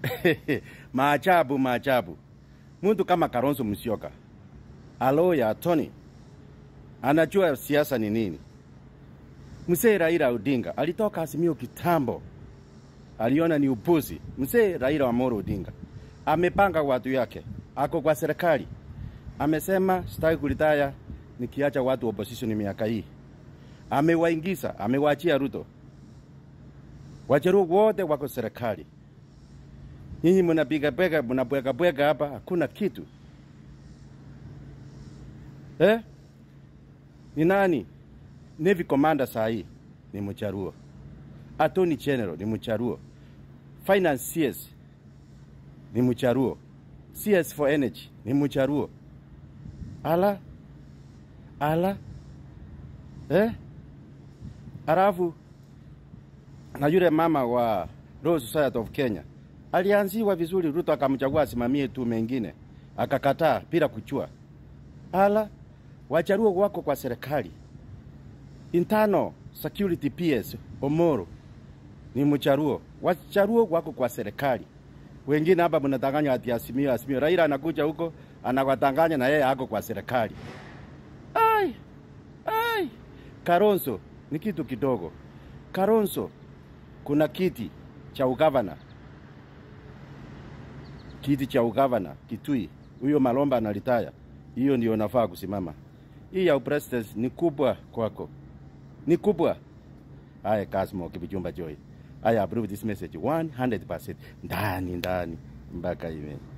maajabu maajabu. Mtu kama Kalonzo Musyoka alo ya Tony anajua siasa ni nini. Mzee Raila Odinga alitoka Azimio kitambo, aliona ni upuzi. Mzee Raila Amolo Odinga amepanga watu yake, ako kwa serikali, amesema sitaki kulitaya nikiacha watu opposition miaka hii. Amewaingiza, amewaachia Ruto. Wajaruo wote wako serikali. Nyinyi mnapiga pega, mnabweka bweka hapa, hakuna kitu eh? Ni nani? Navy commander saa hii ni Mcharuo, Attorney General ni Mcharuo, Finance CS ni Mcharuo, CS for Energy ni Mcharuo. Ala ala eh? Alafu na yule mama wa Royal Society of Kenya alianziwa vizuri, Ruto akamchagua asimamie tu mengine, akakataa bila kuchua. Ala, wacharuo wako kwa serikali. Internal Security PS Omoro ni mcharuo, wacharuo wako kwa serikali. Wengine hapa mnadanganya ati Azimio, Azimio. Raila anakuja huko anawatanganya na yeye ako kwa serikali. Ai, ai, Kalonzo ni kitu kidogo. Kalonzo kuna kiti cha ugavana, kiti cha ugavana Kitui, huyo Malomba analitaya, hiyo ndio nafaa kusimama. Hii ya upresident ni kubwa kwako, ni kubwa. Haya, Kasmo Kipchumba Joy, I approve this message 100% ndani ndani mpaka ime